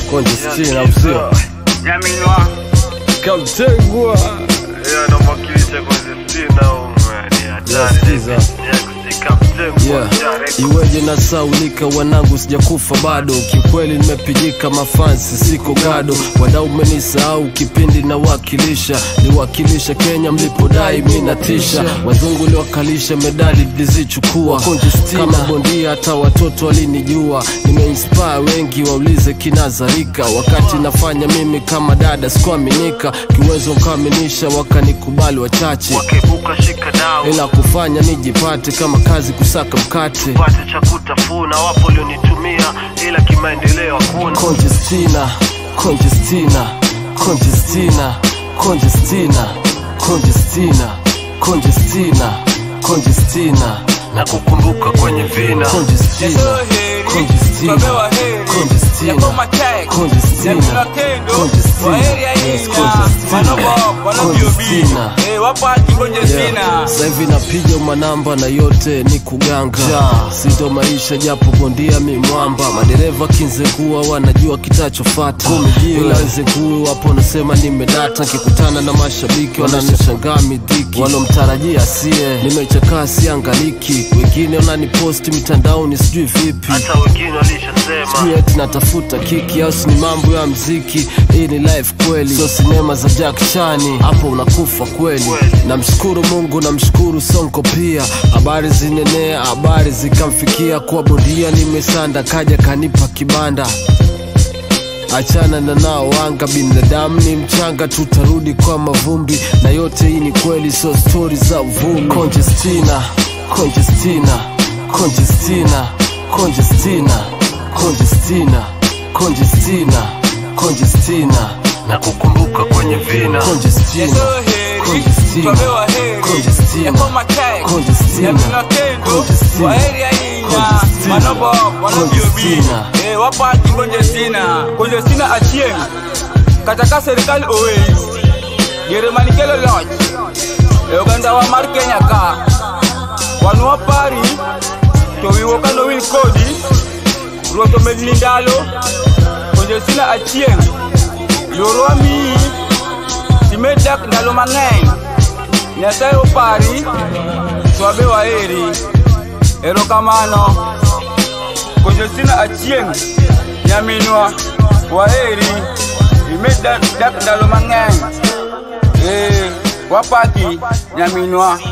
Conjestina usio Nyaminwa Kamtegwa Yeye anamwakilisha Conjestina umwe ni hatari Yasikiza. Next Captain Yeah. Direct. Iweje nasaulika wanangu sijakufa bado kiukweli nimepigika mafansi siko gado wadau menisahau kipindi na wakilisha niwakilisha Kenya mlipodai minatisha wazungu liwakalisha medali blizichukua kama bondia hata watoto walinijua nimeinspire wengi waulize kinazarika wakati nafanya mimi kama dada sikuaminika kiwezo nkaaminisha wakanikubali wachache Wakebuka shika dau ila kufanya nijipate kama kazi kusaka mkate pate cha kutafuna wapo walionitumia ila kimaendeleo hakuna Conjestina, Conjestina, Conjestina, Conjestina, Conjestina, Conjestina, Conjestina, na kukumbuka kwenye vina Conjestina, Conjestina, Conjestina, Conjestina, Conjestina, yes, Conjestina, Conjestina. Yeah. Sasa hivi napiga manamba na yote ni kuganga si ndo maisha japo bondia mi mwamba madereva kinzengua wanajua kitachofata ila wenzenguu wapo nasema nimedata nkikutana na mashabiki wananishangaa midhiki walomtarajia sie nimechakaa siangaliki wengine wananiposti mitandaoni sijui vipi hata wengine walishasema sijui eti natafuta kiki au si ni mambo ya mziki hii ni life kweli sio sinema za Jack Chani hapo unakufa kweli namshukuru Mungu namshukuru Sonko pia habari zinenea habari zikamfikia kwa bondia nimesanda kaja kanipa kibanda achana na nao wanga binadamu ni mchanga tutarudi kwa mavumbi na yote hii ni kweli sio stori za uvumi Conjestina Conjestina Conjestina Conjestina Conjestina Conjestina Conjestina na kukumbuka kwenye vina Conjestina Conjestina Conjestina Conjestina Conjestina wapati konjestina konjestina achieng kata serikali owes jeremani kelo loch e oganda wa mar kenya ka wan wapari to wiwa kano wil kodi ruoth omedni ndalo konjestina achieng yorwa miyi timed dak ndalo mang'eny nyasaye opari to wabe waheri erokamano konjestina achieng nyaminwa waheri imed dak dak ndalo mang'eny ee wapaki nyaminwa